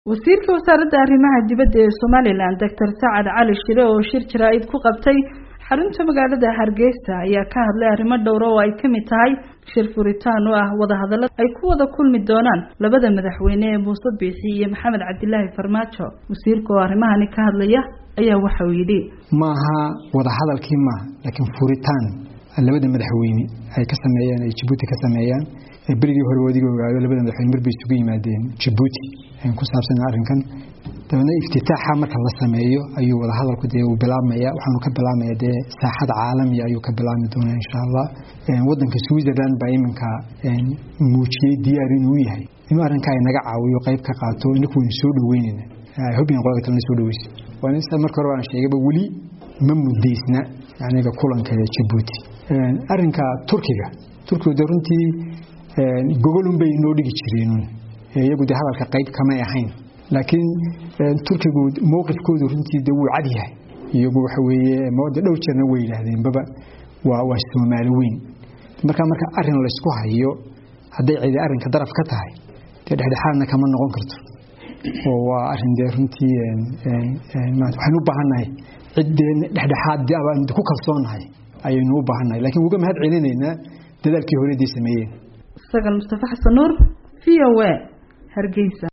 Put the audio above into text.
wasiirka wasaaradda arrimaha dibadda ee somalilan doctor sacad cali shire oo shir jaraa-id ku qabtay xarunta magaalada hargeysa ayaa ka hadlay arrimo dhowra oo ay kamid tahay shir furitaan oo ah wadahadallo ay ku wada kulmi doonaan labada madaxweyne ee muuse biixi iyo maxamed cabdilaahi farmaajo wasiirka oo arrimahani ka hadlaya ayaa waxa uu yidhi maaha wadahadalkii maaha laakiin furitaan labada madaxweyne ay ka sameeyeen ay jabuuti ka sameeyaan berigii hore wadiga ogaado labada madaxweyne marbay isugu yimaadeen jabuuti ku saabsan arrinkan dabeedna iftitaaxa marka la sameeyo ayuu wadahadalku dee uu bilaabmaya waxaanu ka bilaabmaya dee saaxada caalamiga ayuu ka bilaabmi doonaa insha allah wadanka switzerland baa iminka muujiyey diyaar inuu yahay inuu arrinkaa inaga caawiyo qayb ka qaato inaku waynu soo dhaweynayna hubin qolka kalena soo dhaweysa waana marka hore waan sheegayba weli ma mudaysna aniga kulanka jabuuti arrinka turkiga turkigu dee runtii gogolun bay noo dhigi jireen iyagu dee hadalka qayb kamay ahayn laakiin turkigu mowqifkoodu runtii de wuu cad yahay iyagu waxa weeye de dhowr jeerna way yidhaahdeenbaba waa waa soomaali weyn markaa marka arrin laysku hayo hadday cidi arrinka daraf ka tahay dee dhexdhexaadna kama noqon karto oo waa arrin dee runtii waxaynu u baahannahay ciddee dhexdhexaad abaan ku kalsoonahay ayaynu u baahannahay lakiin uga mahad celinaynaa dadaalkii horeedii sameeyeen sagal mustafa xasan nuur v o a hargeysa